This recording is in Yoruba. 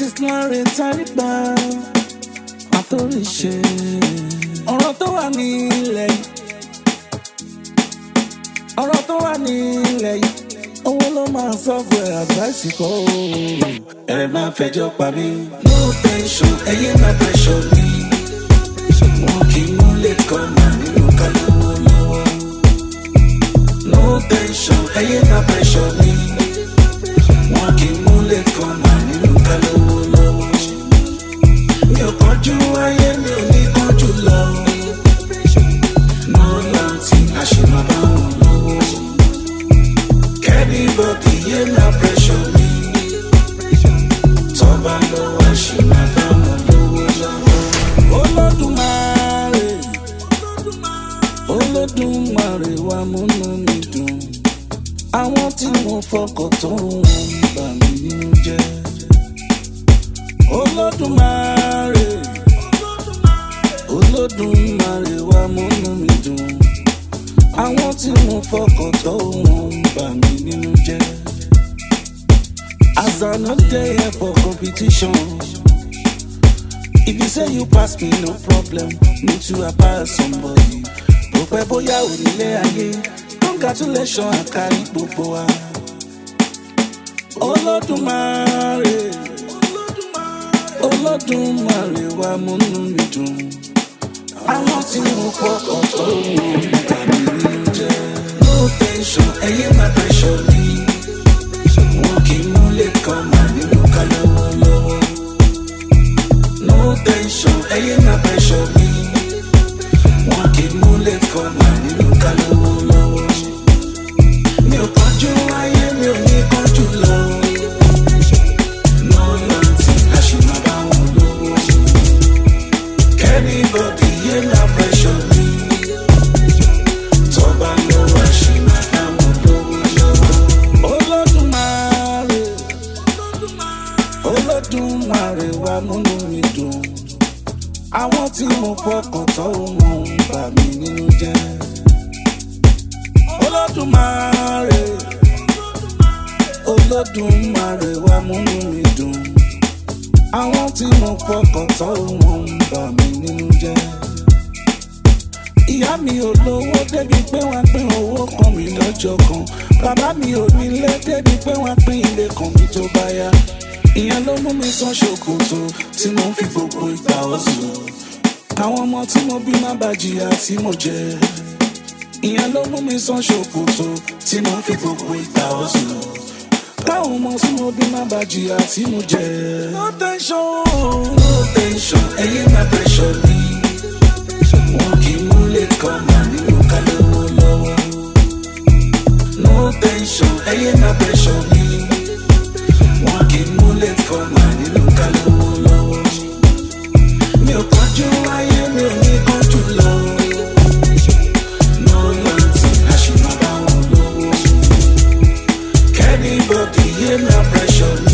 Mrs. Lawrence Tariba àtòríṣe ọ̀rọ̀ tó wà nílẹ̀ yìí ọ̀rọ̀ tó wà nílẹ̀ yìí owó ló máa sọ́ọ̀bù ẹ̀ àdváìsì kọ́ o. ẹ má fẹjọ́ pa mí. no tension ẹyẹ má pressure mi. wọn kì í múlẹ̀ kọ́ màá nínú kálówó lọ́wọ́. no tension ẹyẹ má pressure mi. wọn kì í múlẹ̀ kọ́ màá nínú kálówó lọ́wọ́. mi ò kánjú ayé mi ò ní kánjú lọ. no láti àṣemá bá wọn lọ́wọ́. Everybody hear my pressure me. Tọ́ba lọ́wọ́ ṣì máa bá wọn lówó lọ́wọ́. Olódùmarè Olódùmarè wa múnú mi dùn. Àwọn tí mo fọkàn tó wọn ń bà mí nínú jẹ́. Olódùmarè Olódùmarè wa múnú mi dùn àwọn tí mo fọkàn tó wọn ń bà mí nínú jẹ. as i no dey here for competition if you say you pass me no problem me too i pass somebody bó pẹ́ bóyá onílé ayé congratulations àkárí gbogbo wa. olódùmarè olódùmarè wa múnú mi dùn àwọn tí mo fọkàn tó wọn ń bà mí nínú jẹ. no tension ẹyẹ má pressure mi wọn kì í múlẹ̀ kan mà nínú kálówó lọ́wọ́. no tension ẹyẹ má pressure mi wọn kì í múlẹ̀ kan mà nínú kálówó lọ́wọ́. mi ò kánjú ayé mi ò ní kánjú lọ. no láti àṣìmá bá wọn lówó. Anybody hear my pressure me? Tọ́ba lọ́wọ́ ṣì máa dáwọn lówó lọ́wọ́. Olódùmarè Olódùmarè wa múnú mi dùn. Àwọn tí mo fọkàn tán wọn ń bà mí nínú jẹ́. Olódùmarè Olódùmarè wa múnú mi dùn àwọn tí mo fọkàn tán wọn ń bà mí nínú jẹ́. ìyá mi ò lówó débi pé wọ́n pín owó kan mi lọ́jọ́ kan bàbá mi ò nílé débi pé wọ́n pín ilé kan mi tó bá yá. ìyẹn ló mú mi sán ṣòkòtò tí mo fi gbogbo ìgbà ọ̀sùn. àwọn ọmọ tí mo bí má bá jìyà tí mo jẹ. ìyẹn ló mú mi sán ṣòkòtò tí mo fi gbogbo ìgbà ọ̀sùn káwọn ọmọ tí mo bí má bá jìyà tí mo jẹ. no tension no tension ẹyẹ má pressure mi. wọn kì í múlẹ̀ kan mà nínú kálówó lọ́wọ́. no tension ẹyẹ má pressure mi. wọn kì í múlẹ̀ kan mà nínú kálówó lọ́wọ́. mi ò kánjú ayé mi ò ní kánjú lọ. no láti àṣìmọ́ bá wọn lówó. Anybody hear my pressure